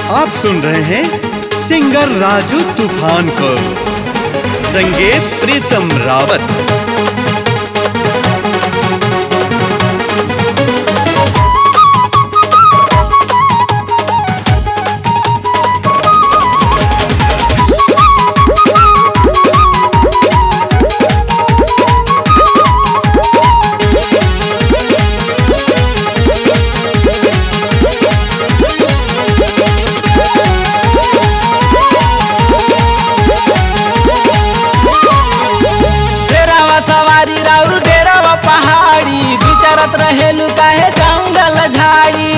आप सुन रहे हैं सिंगर राजू तूफान को संगीत प्रीतम रावत शेरावा सवारी राउर डेरावा पहाड़ी विचारत रहेलू काहे जंगल झाड़ी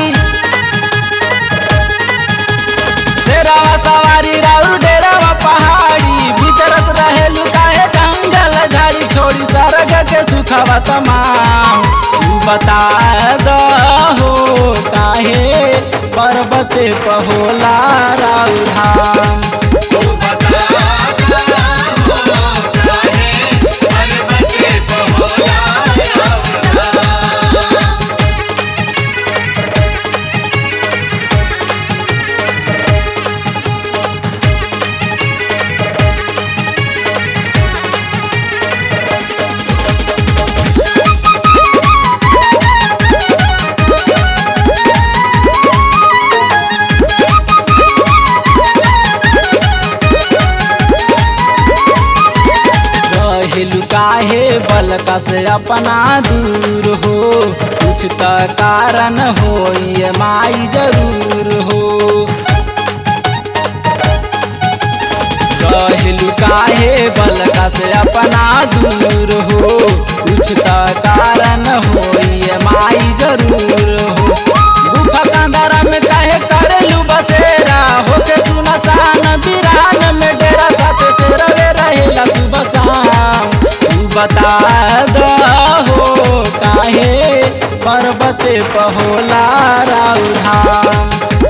शेरावा सवारी राउर डेरावा पहाड़ी विचारत रहेलू काहे जंगल झाड़ी छोड़ी सरग के सुखवा तमाम तू बता दहो काहे पर्वते पहोला राउर धाम रहेलू काहे बलका से अपना दूर हो कुछ त कारण हो ये माई जरूर हो रहेलू काहे बलका से अपना दूर हो कुछ त कारण हो ये माई जरूर हो गुफा कंदरा में काहे करेलू बसेरा होके सुनसान बिरान में डेरा साथे से रवे रहेला सुबह शाम तू बता दहो काहे पर्वते पहोला राउ धाम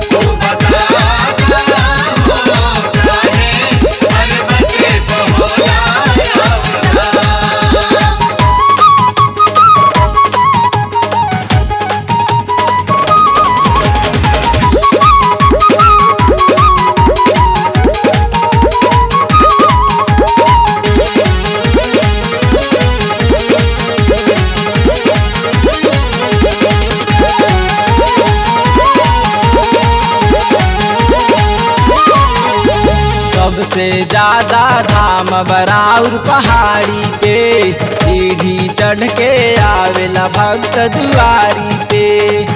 सबसे ज्यादा धाम बराउर पहाड़ी पे सीढ़ी चढ़ के आवेला भक्त दुआरी पे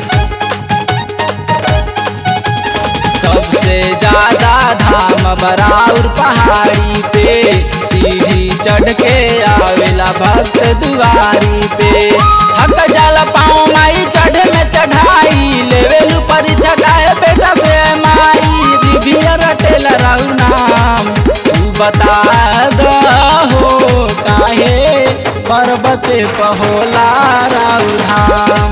सबसे ज्यादा धाम बराउर पहाड़ी पे सीढ़ी चढ़ के आवेला भक्त दुआरी पे थक जाला पाँव माई चढ़े में चढ़ाई लेवेलू परीक्षा गाए बेटा से माई जीभिया रटेला राहु नाम तू बता दहो काहे पर्वते पहोला राहु धाम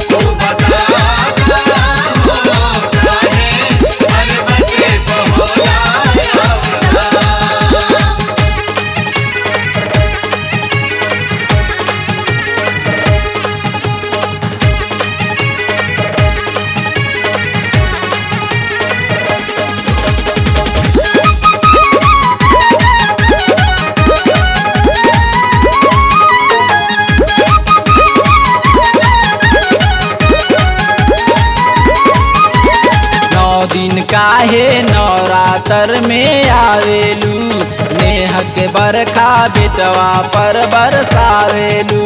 नौ दिन काहे नवरात्र में आवेलू नेह के बरखा बेटवा पर बरसावेलू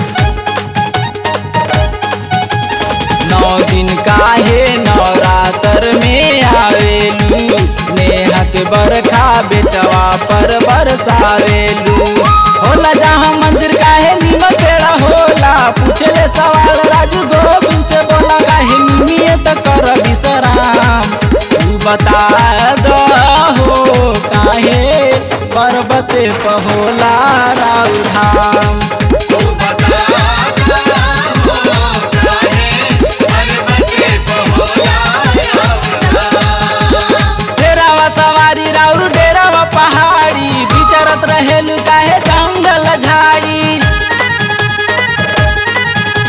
नौ दिन काहे नवरात्र में आवेलू नेह के बरखा बेटवा पर बरसावेलू होला जहाँ मंदिर काहे नीम पेड़ा होला पूछले सवाल राजू गोविंद से बोला काहे निमियत कर विश्राम तू बता दहो काहे पर्वते पहोला राउ धाम शेरावा सवारी राउर डेरावा पहाड़ी विचरत रहेलू काहे जंगल झाड़ी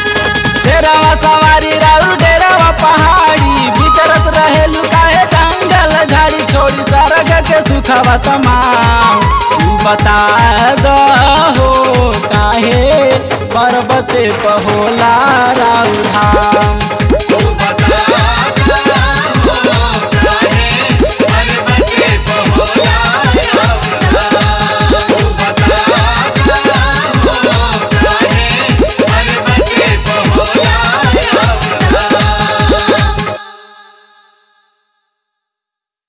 शेरावा सवारी राउर डेरावा पहाड़ी विचरत रहेलू काहे जंगल बाटे सुखवा तमाम तू बता दहो काहे पर्वते पहोला राउ धाम